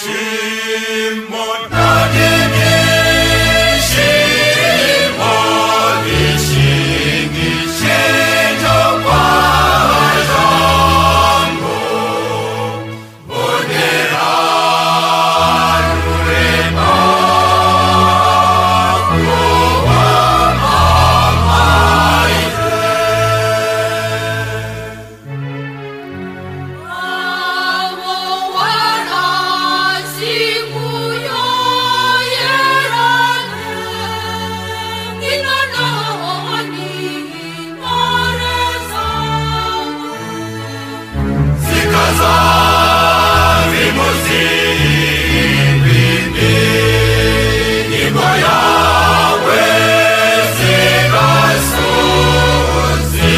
진이신 못 어디이신 어디신 이신 적과의 전국 오늘 하루의 낙고와 망하이세 아무와나 시구여예라는 이나라니 나를 삼아 Si casa vimosini ni moya we si casu si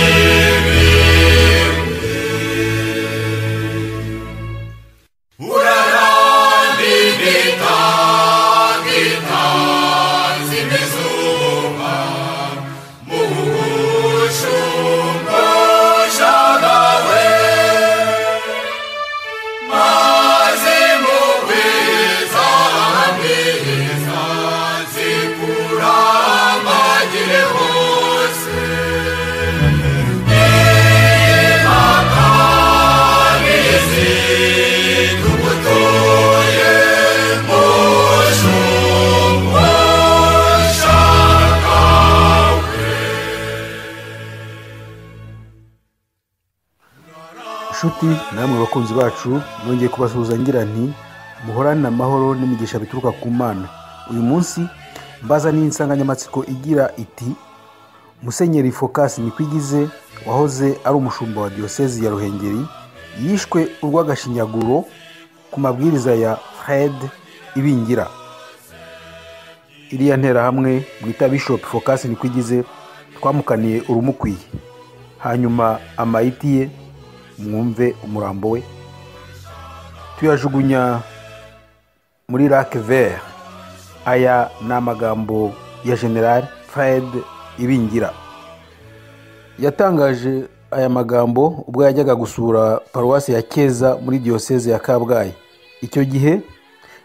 Urara vivita vita si misuma mushum boshadawe nshuti namwe bakunzi bacu nongeye kubasuhuza ngira nti muhorane amahoro n'imigisha bituruka ku mana uyu munsi mbaza insanganyamatsiko igira iti musenyeri fokasi nikwigize wahoze ari umushumba wa diyosezi ya ruhengeri yishwe urw'agashinyaguro ku mabwiriza ya fred ibingira iriya nterahamwe mwita bishop fokasi nikwigize twamukaniye urumukwiye hanyuma amayiti ye mwumve umurambo we tuyajugunya muri rake vere aya ni amagambo ya general fred ibingira yatangaje aya magambo ubwo yajyaga gusura paruwasi ya keza muri diyoseze ya kabgayi icyo gihe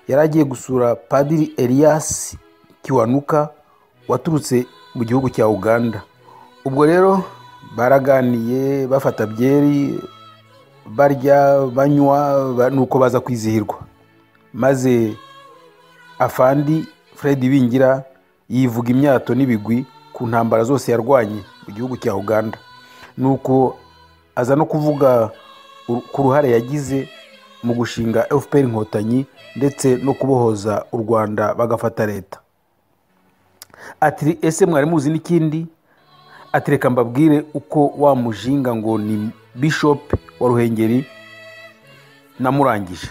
yari agiye gusura padiri elias kiwanuka waturutse mu gihugu cya uganda ubwo rero baraganiye bafata byeri barya banywa ba- nuko baza kwizihirwa maze afandi fred bingira yivuga imyato n'ibigwi ku ntambara zose yarwanye mu gihugu cya uganda nuko aza no kuvuga ur- ku ruhare yagize mu gushinga fpr inkotanyi ndetse no kubohoza u rwanda bagafata leta ati ese mwari muzi n'ikindi ati reka mbabwire uko wa mujinga ngo ni bishop wa ruhengeri namurangije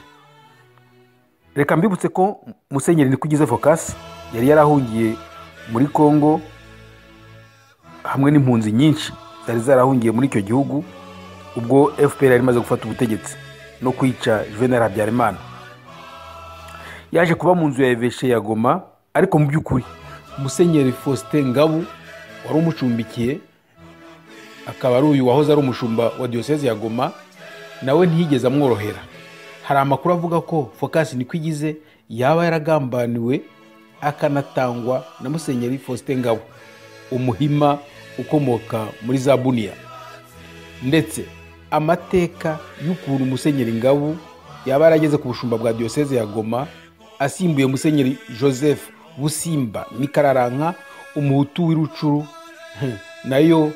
reka mbibutse ko musenyeri nikugize focus yari yarahungiye muri congo hamwe n'impunzi nyinshi zari zarahungiye muri icyo gihugu ubwo fpr yari imaze gufata ubutegetsi no kwica juvenal habyarimana yaje kuba mu nzu ya eveshe ya goma ariko mu by'ukuri musenyeri faustin ngabu wari umucumbikiye akaba ari uyu wahoze ari umushumba wa diyoseze ya goma nawe ntiyigeze amworohera hari amakuru avuga ko fokasi nikwigize yaba yaragambaniwe akanatangwa na musenyeri faustin ngabo umuhima ukomoka muri zabuniya ndetse amateka y'ukuntu musenyeri ngabu yaba yarageze ku bushumba bwa diyoseze ya goma asimbuye musenyeri joseph busimba mikararanka umuhutu w'irucuru hmm, nayo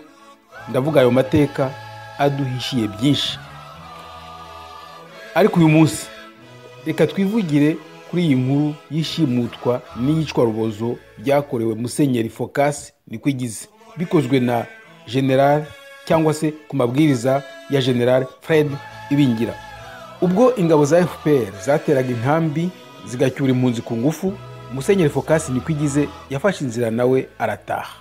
ndavuga ayo mateka aduhishiye byinshi ariko uyu munsi reka twivugire kuri iyi nkuru y'ishimutwa n'iyicwa rubozo byakorewe musenyeri fokasi nikwigize bikozwe na general cyangwa se ku mabwiriza ya general fred ibingira ubwo ingabo za fpr zateraga inkambi zigacyura impunzi ku ngufu musenyeri fokasi nikwigize yafashe inzira nawe arataha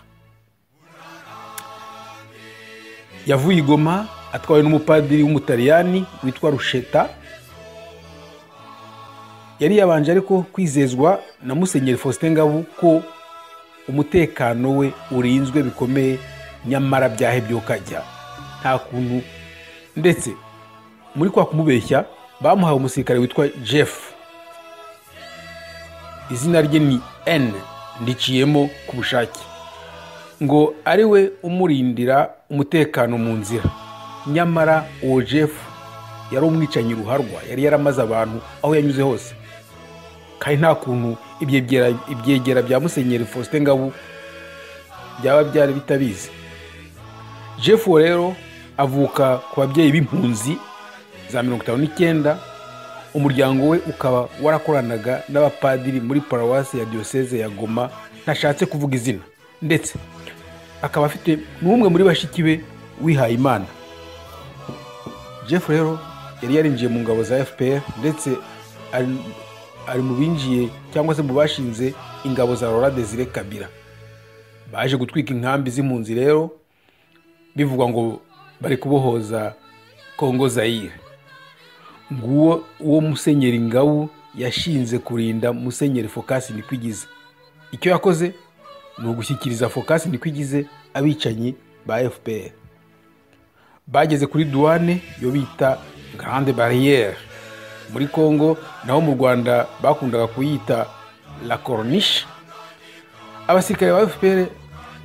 yavuye i goma atwawe n'umupadiri w'umutaliyani witwa rusheta yari yabanje ariko kwizezwa na musenyeri faustin ngabu ko umutekano we urinzwe bikomeye nyamara byahebye ukajya nta kuntu ndetse muri kwa kumubeshya bamuhaye umusirikare witwa jeff izina rye ni n ndiciyemo ku bushake ngo ari we umurindira umutekano mu nzira nyamara uwo jeff yari umwicanyi ruharwa yari yaramaze abantu aho yanyuze hose kandi nta kuntu ibyegera ibyegera bya musenyeri faustin ngabu byaba byari bitabizi jeff uwo rero avuka ku babyeyi b'impunzi za mirongo itanu n'icyenda umuryango we ukaba warakoranaga n'abapadiri muri parawasi ya diyoseze ya goma ntashatse kuvuga izina ndetse akaba afite n'umwe muri bashiki be wihaye imana jeff rero yari yarinjiye mu ngabo za fpr ndetse ari- ari mu binjiye cyangwa se mu bashinze ingabo za rora desire kabira baje gutwika inkambi z'impunzi rero bivugwa ngo bari kubohoza kongo zayire nguwo uwo musenyeri ngabu yashinze kurinda musenyeri fokasi nikwigize icyo yakoze ni ugushyikiriza fokasi nikwigize abicanyi ba fpr bageze kuri duwane yo bita grande barriere muri congo naho mu rwanda bakundaga kuyita la corniche abasirikare ba fpr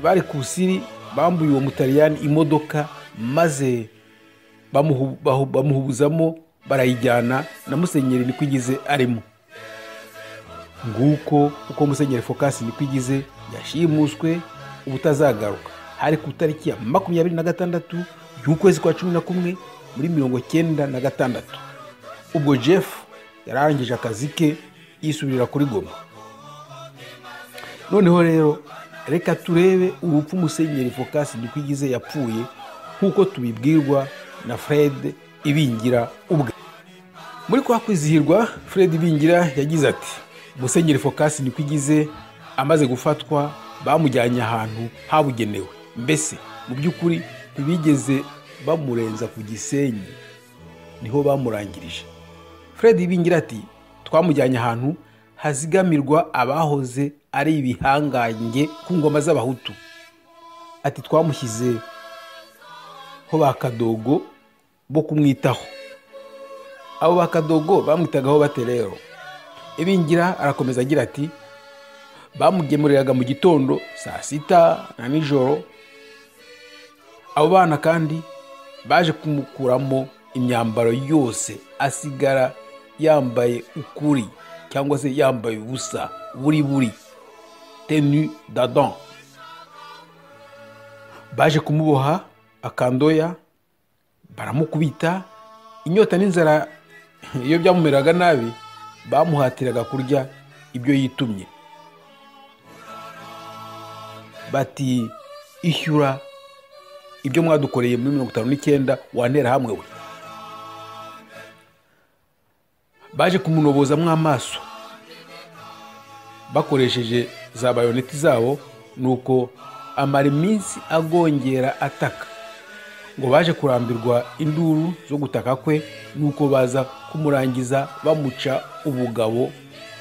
bari ku busiri bambuye uwo mutaliyani imodoka maze bamuhu- bahu- bamuhubuzamo barayijyana na musenyeri nikwigize arimo nguko uko musenyeri fokasi nikwigize yashimuswe ubutazagaruka hari ku itariki ya makumyabiri na gatandatu y'ukwezi kwa cumi na kumwe muri mirongo cyenda na gatandatu ubwo jeff yarangije akazi ke yisubirira kuri goma noneho rero reka turebe urupfu musenyeri fokasi nikwigize yapfuye nk'uko tubibwirwa na fred ibingira ubwe muri kwa kwizihirwa fred ibingira yagize ati musenyeri fokasi nikwigize amaze gufatwa bamujyanye ahantu habugenewe mbese mu by'ukuri ntibigeze bamurenza ku gisenyi niho bamurangirije fred ibingira ati twamujyanye ahantu hazigamirwa abahoze ari ibihangange ku ngoma z'abahutu ati twamushyize ho ba kadogo bo kumwitaho abo ba kadogo bamwitagaho bate rero ibingira arakomeza agira ati bamugemuriraga mu gitondo saa sita na nijoro abo bana kandi baje kumukuramo imyambaro yose asigara yambaye ukuri cyangwa se yambaye ubusa buri buri tenu dadon baje kumuboha akandoya baramukubita inyota n'inzara iyo byamumeraga nabi bamuhatiraga kurya ibyo yitumye bati ishyura ibyo mwadukoreye muri mirongo itanu n'icyenda wantera hamwe we baje kumunobozamo amaso bakoresheje za bayoneti zabo nuko amara iminsi agongera ataka ngo baje kurambirwa induru zo gutaka kwe nuko baza kumurangiza bamuca ubugabo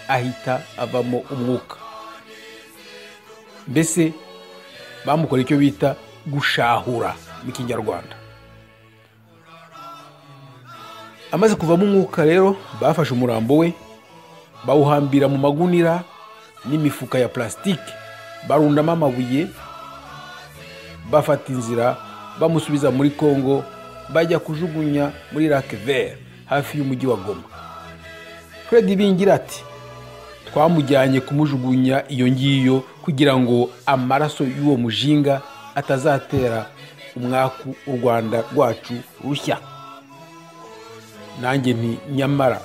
ahita avamo umwuka mbese bamukoreye icyo bita gushahura mu kinyarwanda amaze kuvamo umwuka rero bafashe umurambo we bawuhambira mu magunira n'imifuka ya plasitike barundamo amabuye bafata inzira bamusubiza muri congo bajya kujugunya muri lake vert hafi y'umujyi wa goma fred bingira ati twamujyanye kumujugunya iyo ngiyo kugira ngo amaraso y'uwo mujinga atazatera umwaku u rwanda rwacu rushya nanjye nti nyamara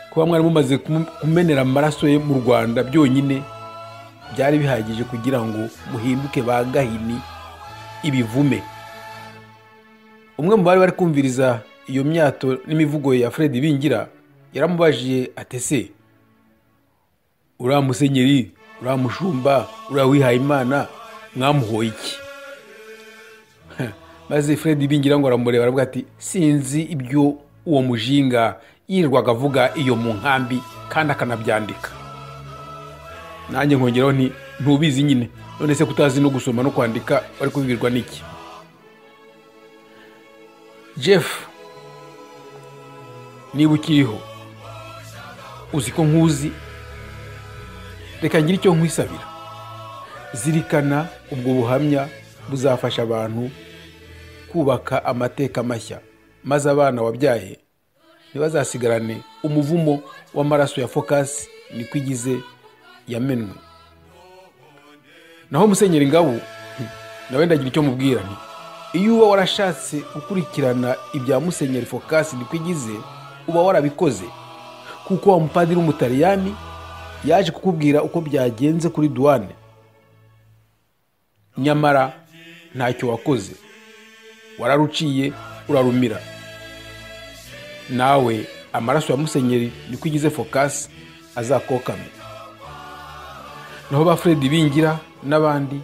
kuba mwari mumaze kumu- kumenera amaraso ye mu rwanda byonyine byari bihagije kugira ngo muhinduke ba gahini ibivume umwe mu bari bari kumviriza iyo myato n'imivugo ya fred bingira yaramubajije atese uriya musenyeri uriya mushumba uriya wihayimana mwamuhoye iki maze fred bingira ngo aramureba aravuga ati sinzi ibyo uwo mujinga yirirwaga avuga iyo mu nkambi kandi akanabyandika nanjye nkongeraho nti ntubizi nyine none se kutazi no gusoma no kwandika wari kubibwirwa n'iki jeff niba ukiriho uzi ko nkuzi reka ngire icyo nkwisabira zirikana ubwo buhamya buzafasha abantu kubaka amateka mashya maze abana wabyaye ntibazasigarane umuvumo w'amaraso ya fokasi niko igize yamenwe naho musenyeri ngabo hmm, nawe ndagira icyo mubwira nti iyo uba warashatse gukurikirana ibya musenyeri fokasi niko igize uba warabikoze kuko wa mupadiri w'umutaliyani yaje kukubwira uko byagenze kuri duwane nyamara ntacyo wakoze wararuciye urarumira nawe amaraso ya musenyeri niko igize fokasi azakokame naho ba fred bingira n'abandi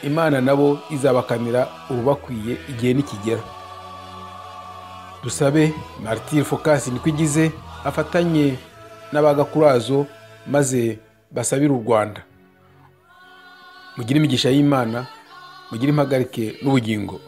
imana nabo izabakamira urubakwiye igihe nikigera dusabe martire fokasi niko igize afatanye n'abagakurazo maze basabire u rwanda mugire imigisha y'imana mugire impagarike n'ubugingo